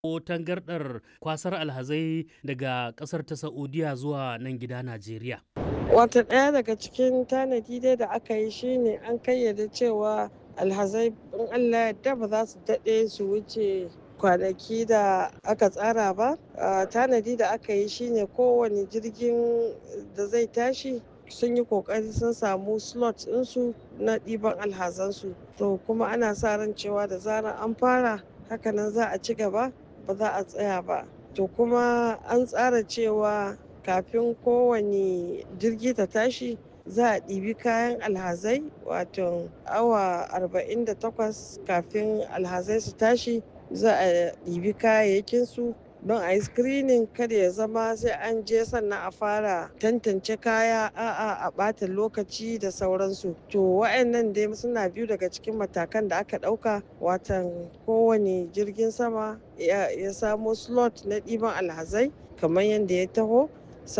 ko tangardar kwasar alhazai daga kasar ta Saudiya zuwa nan gida Najeriya. Wata ɗaya daga cikin tanadi dai da aka yi shine an kayyade cewa alhazai in Allah yadda ba za su daɗe su wuce kwanaki da aka tsara ba. Tanadi da aka yi shine kowane jirgin da zai tashi sun yi kokari sun samu slot ɗinsu na ɗiban alhazansu to kuma ana sa ran cewa da zarar an fara hakanan za a ci gaba ba za a tsaya ba to kuma an tsara cewa kafin kowane jirgi ta tashi za a ɗibi kayan alhazai wato awa 48 kafin alhazai su tashi za a ɗibi kayayyakinsu don a yi screening kada ya zama sai an je sannan a fara tantance kaya a'a a ɓata lokaci da sauransu to wa'annan dai suna biyu daga cikin matakan da aka ɗauka watan kowane jirgin sama ya samo slot na ɗiban alhazai kamar yadda ya taho